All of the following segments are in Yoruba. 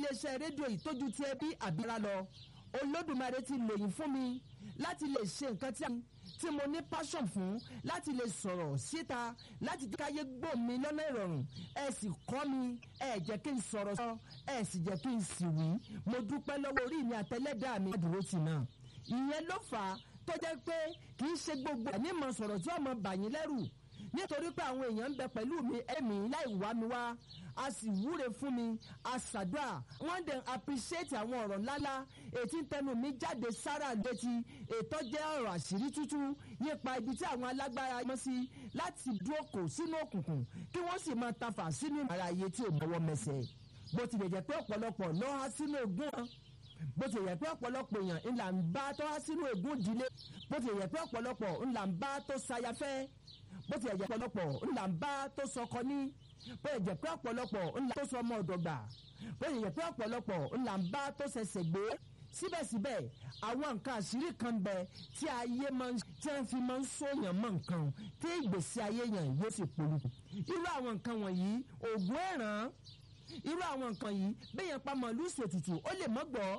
iléeṣẹ́ rédíò yìí tójú ti ẹbí àbíra lọ olódùmarè ti lòyìn fún mi láti lè ṣe nǹkan tí tí mo ní passion fún láti lè sọ̀rọ̀ síta láti jẹ́ káyé gbọ́ mi lọ́nà ìrọ̀rùn ẹ sì kọ́ mi ẹ jẹ́ kí n sọ̀rọ̀ sọ ẹ sì jẹ́ kí n sì wí mo dúpẹ́ lọ́wọ́ orí mi àtẹlẹ́dàá mi dúró tì náà ìyẹn ló fà á tó jẹ́ pé kì í ṣe gbogbo ẹ̀ ní mọ̀ sọ̀rọ̀ tí ọmọ bàyín lẹ́rù nítorí pé àwọn èèyàn ń bẹ pẹ̀lú mi ẹ̀mí láì wá mi wá a sì wúre fún mi a ṣàdúrà wọ́n dẹ̀ appreciate àwọn ọ̀rọ̀ ńláńlá ètí tẹnu mi jáde sára létí ètò jẹ́ ọ̀rọ̀ àṣírí tútù nípa ibi tí àwọn alágbára mọ́ sí láti dúró kò sínú òkùnkùn kí wọ́n sì máa tafà sínú ara ayé tí ò mọ́wọ́ mẹsẹ̀ bó tilẹ̀ jẹ́ pé ọ̀pọ̀lọpọ̀ lọ́ há sínú ogún wọn bó ti yẹ pé ọ̀pọ̀lọpọ̀ èèyàn ńlá ń bá tó há sínú ègún ìdílé bó ti yẹ pé ọ̀pọ̀lọpọ̀ ńlá ń bá tó sayafẹ́ bó ti yẹ pé ọ̀pọ̀lọpọ̀ ńlá ń bá tó sọkọ ní bó ti yẹ pé ọ̀pọ̀lọpọ̀ ńlá tó sọmọ ọ̀dọ̀gbà bó ti yẹ pé ọ̀pọ̀lọpọ̀ ńlá ń bá tó ṣẹ̀ṣẹ̀ gbé síbẹ̀síbẹ̀ àwọn nǹkan àṣírí kan bẹ tí ayé máa ń tí wọ́n fi máa ń sóyàn mọ́ nǹkan tí ìgbésí ayé yàn yóò sì polúkú irú àwọn nǹkan wọ̀nyí ògùn ẹ̀ràn irú àwọn nǹkan yìí bẹ́yẹn pa màálù ṣètùtù ó lè mọ́ gbọ́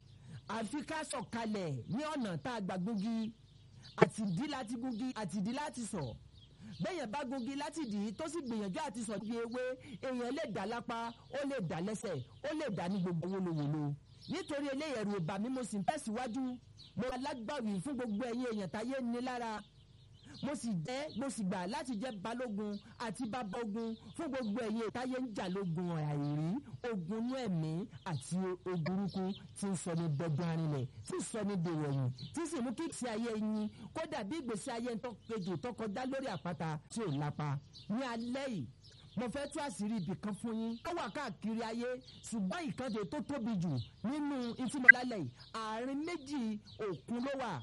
àfi ká sọ̀kalẹ̀ ní ọ̀nà tá a gbà gungi àtìdí láti gungi àtìdí láti sọ̀ bẹ́yẹn bá gungi láti dì í tó sì gbìyànjú àti sọ̀ bí ewé èèyàn lè dá lápá ó lè dá lẹ́sẹ̀ ó lè dá ní gbogbo wòlòwòlò nítorí eléyìí ẹ̀rù ọba mi mo sì ń tẹ̀síwájú mo alágbàwí fún gbogbo ẹ̀yin èèyàn táyé ní lára mo sì jẹ́ mo sì gbà láti jẹ́ balógun àti bàbá ogun fún gbogbo ẹ̀yin ìtayé ń jà lógun àìrí ogun inú ẹ̀mí àti ogurukú tí ń sọ ní dọ́gbọ́n arinlẹ̀ tí ń sọ ní dèrò ẹ̀yìn tí sì mú kí ìgbésí ayé yín kódà bí ìgbésí ayé ń tọ́kejì tó kọjá lórí àpáta tí ò lápá ní alẹ́ yìí mo fẹ́ tú àṣírí ibì kan fún yín ó wà káàkiri ayé ṣùgbọ́n ìkànnì tó tóbi jù nínú ìtìmọ̀lálẹ̀ yìí àárín méjì òkun ló wà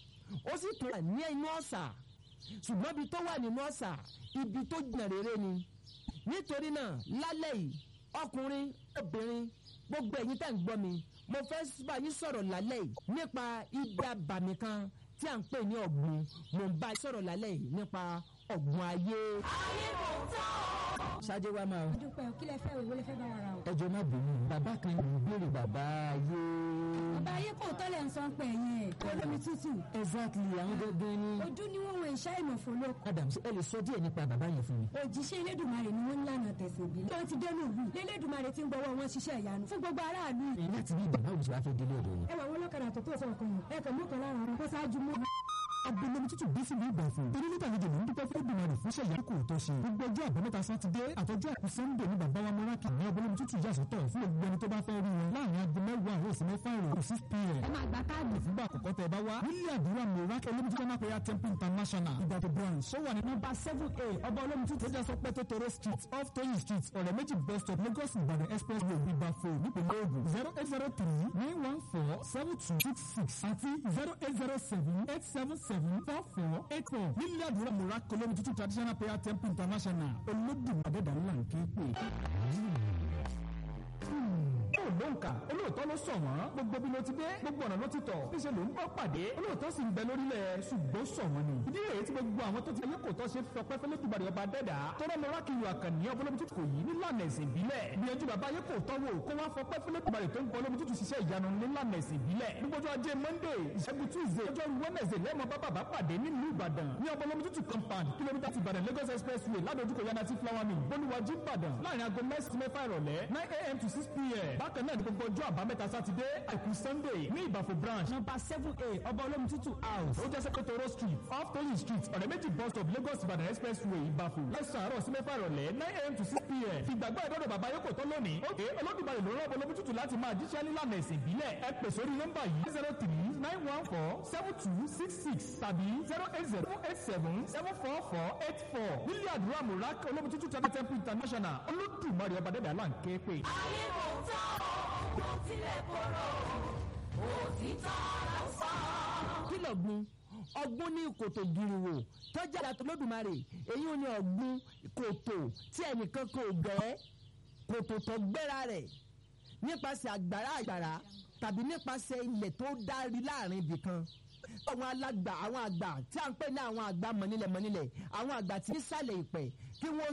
ó sì tún wà ní inú ọ̀sà ṣùgbọ́n ibi tó wà nínú ọ̀sà ibi tó jìnnà rere ni nítorí náà lálẹ́ yìí ọkùnrin obìnrin gbogbo ẹ̀yin tẹ̀ ń gbọ́ mi mo fẹ́ bá yín sọ̀rọ̀ lálẹ́ yìí nípa ibi abàmì kan tí à ń pè ní ọ̀gbun mo ń bá yín sọ̀rọ̀ lálẹ́ yìí nípa ọ̀gbun ayé. ayé kò tán o. ṣáájú wa máa. dúpẹ́ o kí lẹ fẹ́ o ìwé lẹ fẹ́ bá wa ra o. ẹjọ má bínú bàbá kan ń béèrè bàbá ayé. bàbá ayé kò tọ́lẹ̀ ń sọ pé ẹ̀yìn ẹ̀ olómi tútù. exactly àwọn gẹ́gẹ́ ni. ojú ni wọ́n wọ ìṣá ìmọ̀fó ló. adams ẹ lè sọ díẹ̀ nípa bàbá yẹn fún mi. òjíṣẹ́ elédùnmarè ni wọ́n ń lànà tẹ̀sán ìbílẹ̀. bí wọ́n ti dẹnu ìlú lélédùmarè ti ń gbọ́wọ́ wọn ṣiṣẹ́ ìyanu fún gbogbo aráàlú. láti bí bàbá òjò wá fẹ́ délé ọ̀dọ̀ yìí. ẹ wà wọn lọ́kadà tó tó sọ̀rọ̀ kan yìí ẹ kàn mú kan lára wọn kó ṣáájú mú. abẹnumi tútù bí sí ní ìgbà fún un. onílé ìgbàlejò ló ń dúpẹ́ fún ìgbìmọ̀ fún ṣẹ̀yà kò tó ṣe. gbogbo ọjọ́ àbámẹ́ta sátidé àtọ́jú àkú sẹ́ńdẹ̀ ní bàbá wa mọ́rákì ní abẹ́numi tútù yà sọ́tọ̀ fún gbogbo ẹni tó bá fẹ́ rí wọn láàrin aago mẹ́wàá àárọ̀ sí mẹ́fà ìrọ̀ six pm. ẹ máa gba káàdì. ìfúngbà àkọ́kọ́ tẹ bá wá. nílé àdúrà mọ́rákì olómi tútù náà prayer temple international ìgbàdo branch ó wà ní nọ́mbà seven a ọba olómi tútù tó sọ pé tótóró street off toyin street ọ̀rẹ́ méjì bus stop lagos ìbàdàn express road ìbàfò nípìnlẹ̀ ògùn zero eight zero three nine one four seven two six six àti zero eight zero seven eight seven seven four four eight four nílẹ̀ àdúrà mọ̀rákì olómi tútù traditional prayer temple international olódùmarè dàlúlà ń ké pè ó ló ń kà olóòótọ́ ló sọ wọ́n gbogbo bí ló ti dé gbogbo ọ̀nà ló ti tọ̀ níṣẹ́ ló ń bọ́ pàdé olóòótọ́ sì ń bẹ lórílẹ̀ ṣùgbọ́n sọ wọ́n ni. ìdí rèé tí gbogbo àwọn tó ti ayé kò tọ́ ṣe fọpẹ́ fẹ́lẹ́ dùbàdì ọba dẹ́dà tọ́lá lọ́ra kí ìwà kàn ní ọbọ̀lọ́mù tútù kò yí nílànà ẹ̀sìn ìbílẹ̀ gbìyànjú bàbá ayé kò tọ́ wò kó wá fọpẹ́ fẹ́lẹ́ dùbàdì tó ń bọ́ lómi tútù ṣiṣẹ́ ìyanu nílànà ẹ̀sìn ìbílẹ̀ gbogbo ajé monday ìṣẹ́gun tuesday ọjọ́ wednesday lẹ́mọ̀ bá bàbá pàdé nílùú ìbàdàn ní ọbọ̀lọ́mù tútù compound kìlómítà ti ìbàdàn lagos expressway ládojúkọ yanati flower mill bolúwàjú ìbàdàn láàrin aago mẹ́sàn-án mẹ́fà ìrọ̀lẹ́ nine a.m. to six p.m. bákan náà ní gbogbo ọjọ́ àbámẹ́ta sátidé àìkú sunday ní ìbàfò branch number seven a ọba olómi tútù house ó jẹ́ sẹ́kẹ̀tọ̀rọ̀ street off toyin street ọ̀rẹ́ méjì bus stop lagos ìbàdàn expressway ìbàfò lẹ́sàn àárọ̀ sí mẹ́fà ìrọ̀lẹ́ nine a.m. to six p.m. ìgbàgbọ́ ìdọ́dọ̀ bàbá yóò kò tó lónìí ókè olódùmarè ló rán ọba olómi tútù láti máa jíṣẹ́ nílànà ẹ̀sìn ìbílẹ̀ ẹ pè sórí nọ́mbà yìí zero three nine one four seven two six six tàbí zero eight zero eight seven seven four four eight four nílé àdúrà mùrákì olómi tútù temple international olódùmarè ọba dẹ́dẹ̀ aláǹkẹ́ pé. ayé kò tán o kò tilẹ̀ kóró òtítọ́ ló sọ. kí lọ́gbun ọgbọ́n ní kòtò giriwo tọ́jà àtọ́ lódùmarè èyí ò ní ọgbọ́n kòtò tí ẹnìkan kò gbẹ́ kòtò tó gbéra rẹ̀ nípasẹ̀ àgbàrá àgbàrá tàbí nípasẹ̀ ilẹ̀ tó dárí láàrin ibì kan àwọn alágbà àwọn àgbà tí à ń pè ní àwọn àgbà mọ̀nilẹ̀ mọ̀nilẹ̀ àwọn àgbà tí ń sàlẹ̀ ìpẹ́ kí wọ́n